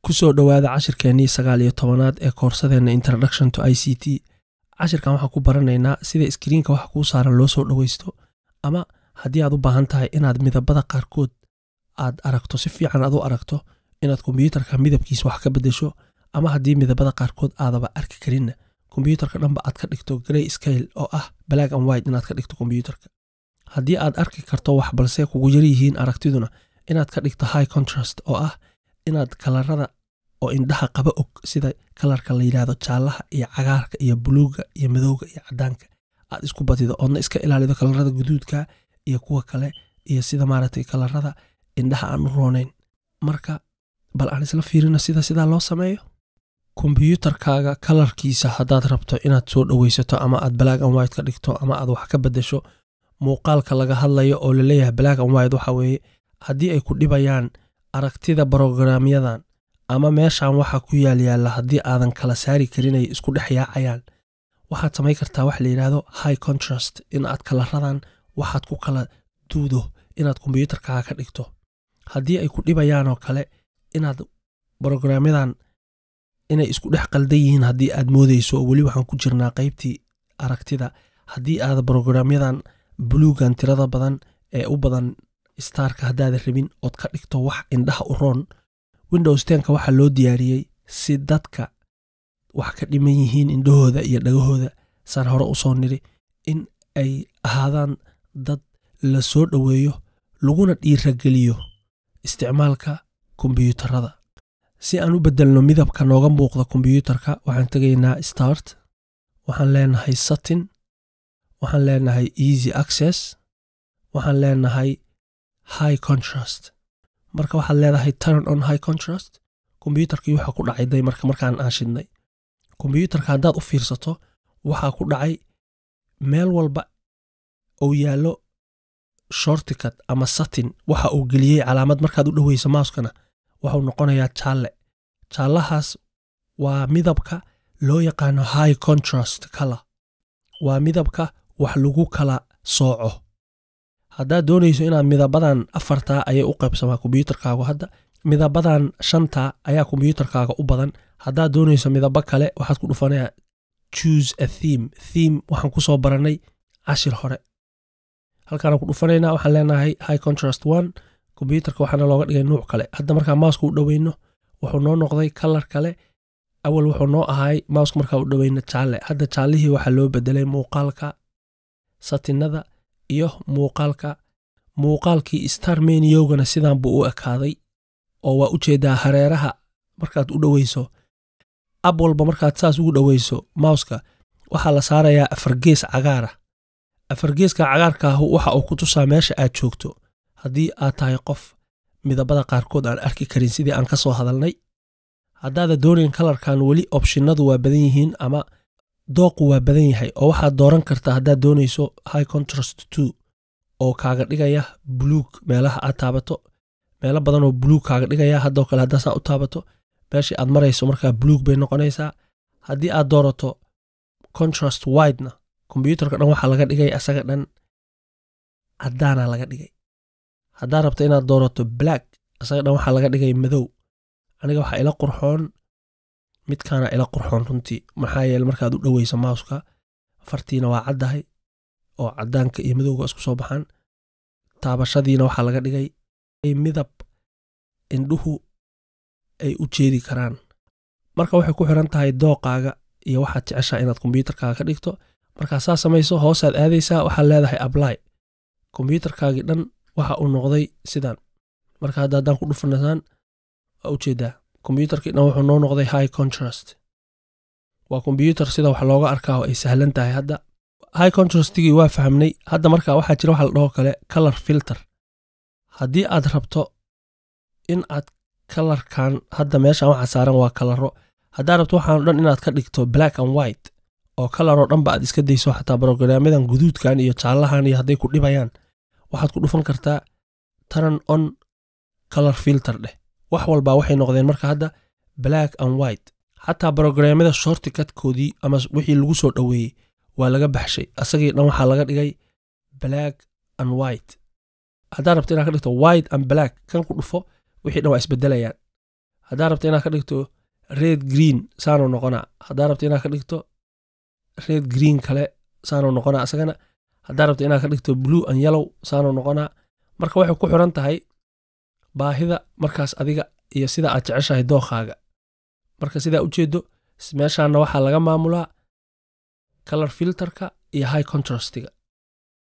kusoo dhowaada cashirkeennii sagaal iyo tobanaad ee koorsadeenna introduction to i c t cashirkan waxaan ku baranaynaa sida iskriinka waxa kuu saaran loo soo dhowaysto ama haddii aad u baahan tahay inaad midabada qaarkood aad aragto si fiican aad u aragto inaad kombyuutarka midabkiisa wax ka beddesho ama haddii midabada qaarkood aadaba arki karinna kombyuutarka dhanba aad ka dhigto grey scale oo ah black and white inaad ka dhigto kombyuutarka haddii aad arki karto wax balse kugu yar yihiin aragtiduna inaad ka dhigto high contrast oo ah inaad kalarada oo indhaha qaba og sida kalarka la yidhaahdo jaallaha iyo cagaarka iyo buluuga iyo madowga iyo cadaanka aad isku badido oodna iska ilaalido kalarada guduudka iyo kuwa kale iyo sida maaragtay kalarada indhaha aan u roonayn marka bal aan isla fiirino sida sidaa loo sameeyo kombyuutarkaaga kalarkiisa haddaad rabto inaad soo dhoweysato ama aad black and white ka dhigto ama aad wax ka beddesho muuqaalka laga hadlayo oo laleeyahay black and white waxa weeye haddii ay ku dhibayaan aragtida brogaraamyadan ama meeshan waxa ku yaal yaalla haddii aadan kala saari karin ay isku dhex yaacayaan waxaad samayn kartaa wax la yidhaahdo high contrast in aad kalaradan waxaad ku kala duudo inaad kombyuutarkaaga ka dhigto haddii ay ku dhibayaan oo kale inaad brogaraamyadan inay isku dhex qaldan yihiin haddii aad moodeyso weli waxaan ku jirnaa qaybtii aragtida haddii aad brogaraamyadan buluugan tirada badan ee u badan starka haddaada rabin ood ka dhigto wax indhaha u roon windows tenka waxaa loo diyaariyey si dadka wax ka dhiman yihiin indhahooda iyo dhagahooda saan hore u soo niri in ay ahaadaan dad la soo dhoweeyo laguna dhiirageliyo isticmaalka kombyuutarada si aan u beddelno midabka nooga muuqda kombyuutarka waxaan tegaynaa start waxaan leenahay satin waxaan leenahay easy access waxaan leenahay high contrast marka waxaad leedahay turn on high contrast kombyuutarkii waxaa ku dhacay day marka markaan aan shidnay kombyuutarka haddaad u fiirsato waxaa ku dhacay meel walba uu yaallo shorticut ama satin waxa uu geliyey calaamad markaad u dhoweyso mouskana waxuu noqonayaa jaalle jaallahaas waa midabka loo yaqaano high contrast color waa midabka wax lagu kala sooco haddaad doonayso inaad midabadan afartaa ayay u qaybsamaa kombyuutarkaagu hadda midabadan shantaa ayaa kombyuutarkaaga u badan haddaad doonayso midabo kale waxaad ku dhufanayaa choose a theme theme waxaan ku soo barannay cashir hore halkaana ku dhufanaynaa waxaan leenahay high contrast one kombyuutarka waxaana looga dhigay nuuc kale hadda markaa mouska u dhoweyno wuxuu noo noqday kalar kale awal wuxuu noo ahay mouska markaa u dhoweyno jaalle hadda jaallihii waxaa loo bedelay muuqaalka satinada iyo muuqaalka muuqaalkii star meniyogana sidan buu u ekaaday oo waa u jeedaa hareeraha markaad u dhoweyso ab walba markaad saas ugu dhoweyso mouska waxaa la saarayaa afargees cagaara afargeeska cagaarkaahu waxa uu ku tusaa meesha aad joogto haddii aad tahay qof midabada qaarkood aan arki karin sidii aan ka soo hadalnay haddaada doonayn kalarkan weli opshinadu waa badan yihiin ama dooqu waa badan yahay oo waxaad dooran kartaa haddaad doonayso high contrast two oo kaaga dhigaya buluug meelaha aad taabato meelo badan oo buluug kaaga dhigaya haddoo kale haddaa saa u taabato meeshii aad marayso markaa buluug bay noqonaysaa haddii aad doorato contrast widena kombyuutarka dhan waxaa laga dhigay asaga dhan caddaana laga dhigay haddaad rabto inaad doorato black asaga dhan waxaa laga dhigay madow aniga waxaa ila qurxoon midkaana ila qurxoon runtii maxaa yeele markaad u dhoweyso mouska fartiina waa caddahay oo caddaanka iyo madowga isku soo baxaan taabashadiina waxaa laga dhigay midab indhuhu ay u jeedi karaan marka waxay ku xiran tahay dooqaaga iyo waxaad jeceshaa inaad kombyuutarkaaga ka dhigto markaa saa samayso hoosaad aadaysaa waxaad leedahay ably kombyuutarkaagii dhan waxa uu noqday sidan marka hadda haddaan ku dhufanasaan waa u jeedaa kombyuutarkii dhan wuxuu noo noqday high contrast waa kombyuutar sida wax looga arkaa oo ay sahlan tahay hadda high contrastigii waa fahmnay hadda marka waxaa jira waxa la dhaho kale color filter haddii aad rabto in aad kalarkan hadda meeshan waxa saaran waa kalaro haddaad rabto waxaan dhan inaad ka dhigto black and white oo kalaroo dhanba aad iska dayso xataa brogaraamyadan guduudkan iyo jaallahan iyo hadday ku dhibayaan waxaad ku dhufan kartaa turn on color filter dheh wax walbaa waxay noqdeen marka hadda black and white xataa brogaraamyada shortikatkoodii ama wixii lagu soo dhoweeyey waa laga baxshay asagii dhan waxaa laga dhigay black and white haddaad rabto inaad ka dhigto white and black kan ku dhufo wixii dhan waa isbedelayaan haddaa rabta inaad ka dhigto red green saanuu noqonaa haddaa rabta inaad ka dhigto red green kale saanuu noqonaa isagana haddaa rabta inaad ka dhigto blue and yellow saanuu noqonaa marka waxay ku xiran tahay baahida markaas adiga iyo sida aad jeceshahay dookaaga marka sidaa ujeedo meeshaana waxaa laga maamulaa color filterka iyo high contrastiga